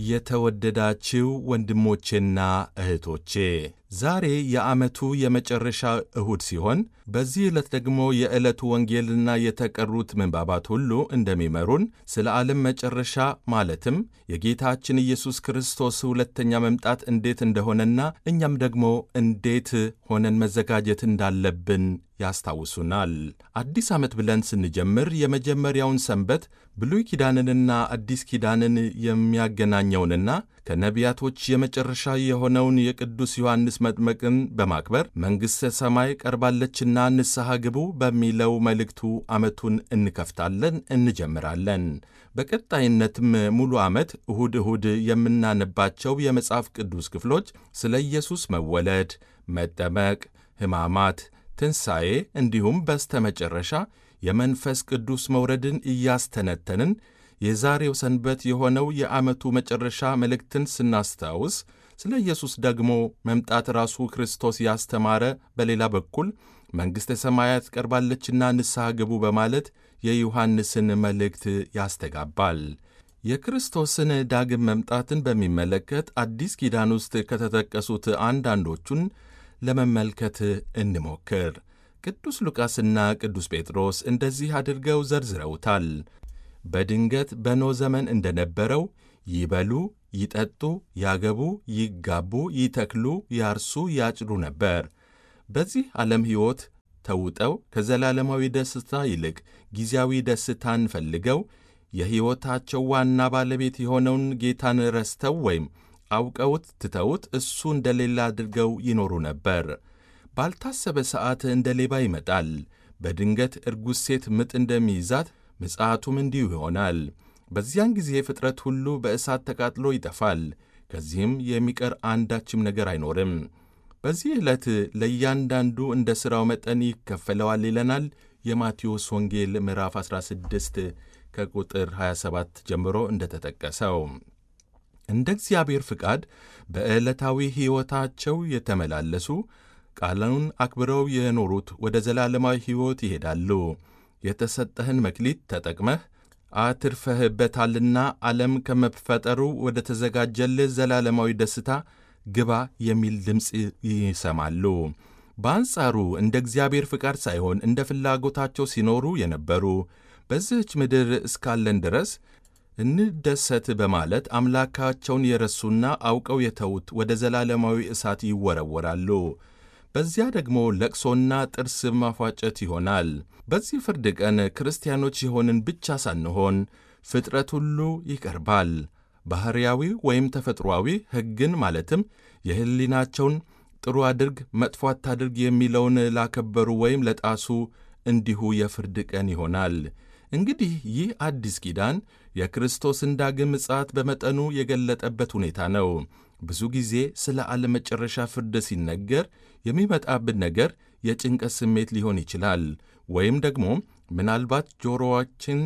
የተወደዳችው ወንድሞቼና እህቶቼ ዛሬ የዓመቱ የመጨረሻ እሁድ ሲሆን በዚህ ዕለት ደግሞ የዕለቱ ወንጌልና የተቀሩት ምንባባት ሁሉ እንደሚመሩን ስለ ዓለም መጨረሻ ማለትም የጌታችን ኢየሱስ ክርስቶስ ሁለተኛ መምጣት እንዴት እንደሆነና እኛም ደግሞ እንዴት ሆነን መዘጋጀት እንዳለብን ያስታውሱናል። አዲስ ዓመት ብለን ስንጀምር የመጀመሪያውን ሰንበት ብሉይ ኪዳንንና አዲስ ኪዳንን የሚያገናኘውንና ከነቢያቶች የመጨረሻ የሆነውን የቅዱስ ዮሐንስ መጥመቅን በማክበር መንግሥተ ሰማይ ቀርባለችና ንስሐ ግቡ በሚለው መልእክቱ ዓመቱን እንከፍታለን፣ እንጀምራለን። በቀጣይነትም ሙሉ ዓመት እሁድ እሁድ የምናነባቸው የመጽሐፍ ቅዱስ ክፍሎች ስለ ኢየሱስ መወለድ፣ መጠመቅ፣ ሕማማት ትንሣኤ እንዲሁም በስተመጨረሻ የመንፈስ ቅዱስ መውረድን እያስተነተንን የዛሬው ሰንበት የሆነው የዓመቱ መጨረሻ መልእክትን ስናስታውስ ስለ ኢየሱስ ደግሞ መምጣት ራሱ ክርስቶስ ያስተማረ፣ በሌላ በኩል መንግሥተ ሰማያት ቀርባለችና ንስሐ ግቡ በማለት የዮሐንስን መልእክት ያስተጋባል። የክርስቶስን ዳግም መምጣትን በሚመለከት አዲስ ኪዳን ውስጥ ከተጠቀሱት አንዳንዶቹን ለመመልከት እንሞክር። ቅዱስ ሉቃስና ቅዱስ ጴጥሮስ እንደዚህ አድርገው ዘርዝረውታል። በድንገት በኖኅ ዘመን እንደነበረው ይበሉ፣ ይጠጡ፣ ያገቡ፣ ይጋቡ፣ ይተክሉ፣ ያርሱ፣ ያጭዱ ነበር። በዚህ ዓለም ሕይወት ተውጠው ከዘላለማዊ ደስታ ይልቅ ጊዜያዊ ደስታን ፈልገው የሕይወታቸው ዋና ባለቤት የሆነውን ጌታን ረስተው ወይም አውቀውት ትተውት እሱ እንደሌላ አድርገው ይኖሩ ነበር። ባልታሰበ ሰዓት እንደ ሌባ ይመጣል። በድንገት እርጉዝ ሴት ምጥ እንደሚይዛት ምጽአቱም እንዲሁ ይሆናል። በዚያን ጊዜ ፍጥረት ሁሉ በእሳት ተቃጥሎ ይጠፋል። ከዚህም የሚቀር አንዳችም ነገር አይኖርም። በዚህ ዕለት ለእያንዳንዱ እንደ ሥራው መጠን ይከፈለዋል ይለናል የማቴዎስ ወንጌል ምዕራፍ 16 ከቁጥር 27 ጀምሮ እንደተጠቀሰው እንደ እግዚአብሔር ፍቃድ በዕለታዊ ሕይወታቸው የተመላለሱ ቃሉን አክብረው የኖሩት ወደ ዘላለማዊ ሕይወት ይሄዳሉ። የተሰጠህን መክሊት ተጠቅመህ አትርፈህበታልና ዓለም ከመፈጠሩ ወደ ተዘጋጀልህ ዘላለማዊ ደስታ ግባ የሚል ድምፅ ይሰማሉ። በአንጻሩ እንደ እግዚአብሔር ፍቃድ ሳይሆን እንደ ፍላጎታቸው ሲኖሩ የነበሩ በዚህች ምድር እስካለን ድረስ እንደሰት በማለት አምላካቸውን የረሱና አውቀው የተዉት ወደ ዘላለማዊ እሳት ይወረወራሉ። በዚያ ደግሞ ለቅሶና ጥርስ ማፏጨት ይሆናል። በዚህ ፍርድ ቀን ክርስቲያኖች የሆንን ብቻ ሳንሆን ፍጥረት ሁሉ ይቀርባል። ባሕርያዊ ወይም ተፈጥሮአዊ ሕግን ማለትም የሕሊናቸውን ጥሩ አድርግ፣ መጥፎ አታድርግ የሚለውን ላከበሩ ወይም ለጣሱ እንዲሁ የፍርድ ቀን ይሆናል። እንግዲህ ይህ አዲስ ኪዳን የክርስቶስን ዳግም ምጽአት በመጠኑ የገለጠበት ሁኔታ ነው። ብዙ ጊዜ ስለ ዓለም መጨረሻ ፍርድ ሲነገር የሚመጣብን ነገር የጭንቀት ስሜት ሊሆን ይችላል። ወይም ደግሞ ምናልባት ጆሮዋችን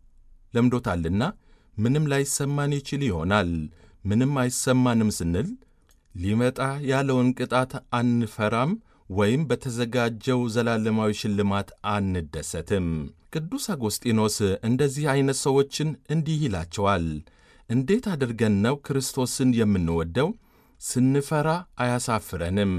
ለምዶታልና ምንም ላይሰማን ይችል ይሆናል። ምንም አይሰማንም ስንል ሊመጣ ያለውን ቅጣት አንፈራም ወይም በተዘጋጀው ዘላለማዊ ሽልማት አንደሰትም። ቅዱስ አጎስጢኖስ እንደዚህ ዐይነት ሰዎችን እንዲህ ይላቸዋል። እንዴት አድርገን ነው ክርስቶስን የምንወደው? ስንፈራ አያሳፍረንም።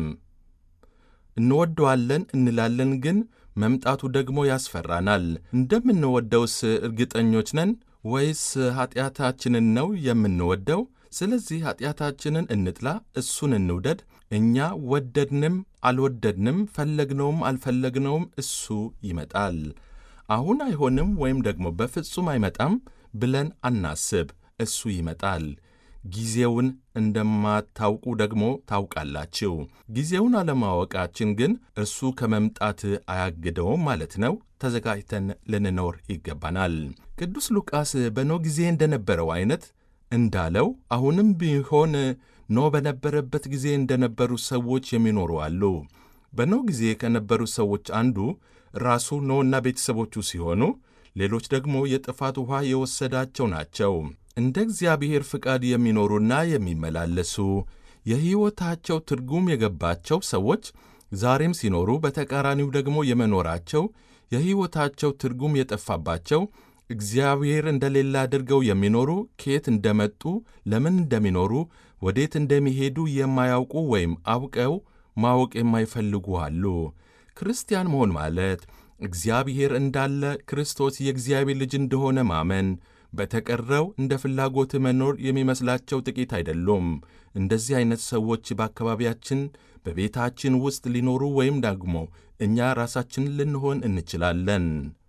እንወደዋለን እንላለን፣ ግን መምጣቱ ደግሞ ያስፈራናል። እንደምንወደውስ እርግጠኞች ነን ወይስ ኀጢአታችንን ነው የምንወደው? ስለዚህ ኀጢአታችንን እንጥላ፣ እሱን እንውደድ። እኛ ወደድንም አልወደድንም፣ ፈለግነውም አልፈለግነውም እሱ ይመጣል። አሁን አይሆንም ወይም ደግሞ በፍጹም አይመጣም ብለን አናስብ። እሱ ይመጣል። ጊዜውን እንደማታውቁ ደግሞ ታውቃላችሁ። ጊዜውን አለማወቃችን ግን እርሱ ከመምጣት አያግደውም ማለት ነው። ተዘጋጅተን ልንኖር ይገባናል። ቅዱስ ሉቃስ በኖኅ ጊዜ እንደነበረው አይነት እንዳለው አሁንም ቢሆን ኖኅ በነበረበት ጊዜ እንደነበሩ ሰዎች የሚኖሩ አሉ። በኖኅ ጊዜ ከነበሩ ሰዎች አንዱ ራሱ ኖኅና ቤተሰቦቹ ሲሆኑ ሌሎች ደግሞ የጥፋት ውኃ የወሰዳቸው ናቸው። እንደ እግዚአብሔር ፍቃድ የሚኖሩና የሚመላለሱ የሕይወታቸው ትርጉም የገባቸው ሰዎች ዛሬም ሲኖሩ፣ በተቃራኒው ደግሞ የመኖራቸው የሕይወታቸው ትርጉም የጠፋባቸው እግዚአብሔር እንደሌለ አድርገው የሚኖሩ ከየት እንደመጡ ለምን እንደሚኖሩ ወዴት እንደሚሄዱ የማያውቁ ወይም አውቀው ማወቅ የማይፈልጉ አሉ። ክርስቲያን መሆን ማለት እግዚአብሔር እንዳለ፣ ክርስቶስ የእግዚአብሔር ልጅ እንደሆነ ማመን፣ በተቀረው እንደ ፍላጎት መኖር የሚመስላቸው ጥቂት አይደሉም። እንደዚህ አይነት ሰዎች በአካባቢያችን በቤታችን ውስጥ ሊኖሩ ወይም ደግሞ እኛ ራሳችን ልንሆን እንችላለን።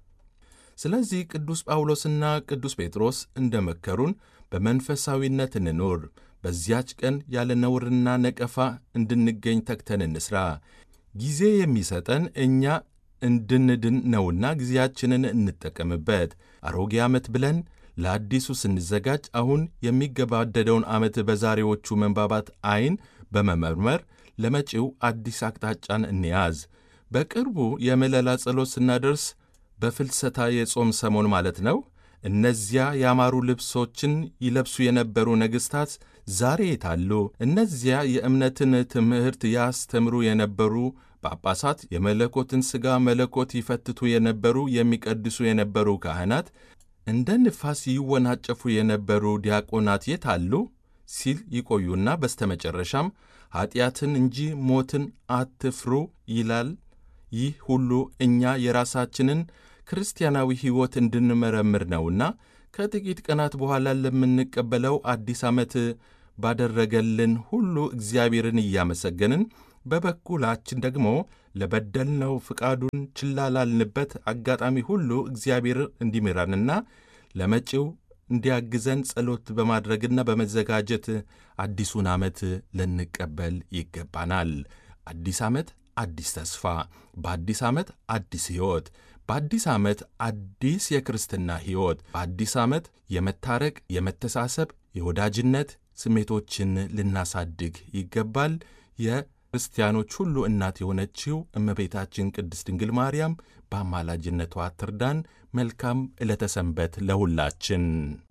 ስለዚህ ቅዱስ ጳውሎስና ቅዱስ ጴጥሮስ እንደ መከሩን በመንፈሳዊነት እንኑር። በዚያች ቀን ያለ ነውርና ነቀፋ እንድንገኝ ተግተን እንስራ። ጊዜ የሚሰጠን እኛ እንድንድን ነውና ጊዜያችንን እንጠቀምበት። አሮጌ ዓመት ብለን ለአዲሱ ስንዘጋጅ አሁን የሚገባደደውን ዓመት በዛሬዎቹ መንባባት ዐይን በመመርመር ለመጪው አዲስ አቅጣጫን እንያዝ። በቅርቡ የምለላ ጸሎት ስናደርስ በፍልሰታ የጾም ሰሞን ማለት ነው። እነዚያ ያማሩ ልብሶችን ይለብሱ የነበሩ ነገሥታት ዛሬ የታሉ? እነዚያ የእምነትን ትምህርት ያስተምሩ የነበሩ ጳጳሳት፣ የመለኮትን ሥጋ መለኮት ይፈትቱ የነበሩ የሚቀድሱ የነበሩ ካህናት፣ እንደ ንፋስ ይወናጨፉ የነበሩ ዲያቆናት የታሉ? ሲል ይቆዩና በስተመጨረሻም ኀጢአትን እንጂ ሞትን አትፍሩ ይላል። ይህ ሁሉ እኛ የራሳችንን ክርስቲያናዊ ሕይወት እንድንመረምር ነውና ከጥቂት ቀናት በኋላ ለምንቀበለው አዲስ ዓመት ባደረገልን ሁሉ እግዚአብሔርን እያመሰገንን በበኩላችን ደግሞ ለበደልነው ፍቃዱን ችላ ላልንበት አጋጣሚ ሁሉ እግዚአብሔር እንዲምራንና ለመጪው እንዲያግዘን ጸሎት በማድረግና በመዘጋጀት አዲሱን ዓመት ልንቀበል ይገባናል። አዲስ ዓመት አዲስ ተስፋ፣ በአዲስ ዓመት አዲስ ሕይወት፣ በአዲስ ዓመት አዲስ የክርስትና ሕይወት፣ በአዲስ ዓመት የመታረቅ፣ የመተሳሰብ፣ የወዳጅነት ስሜቶችን ልናሳድግ ይገባል። የክርስቲያኖች ሁሉ እናት የሆነችው እመቤታችን ቅድስት ድንግል ማርያም በአማላጅነቷ ትርዳን። መልካም ዕለተ ሰንበት ለሁላችን።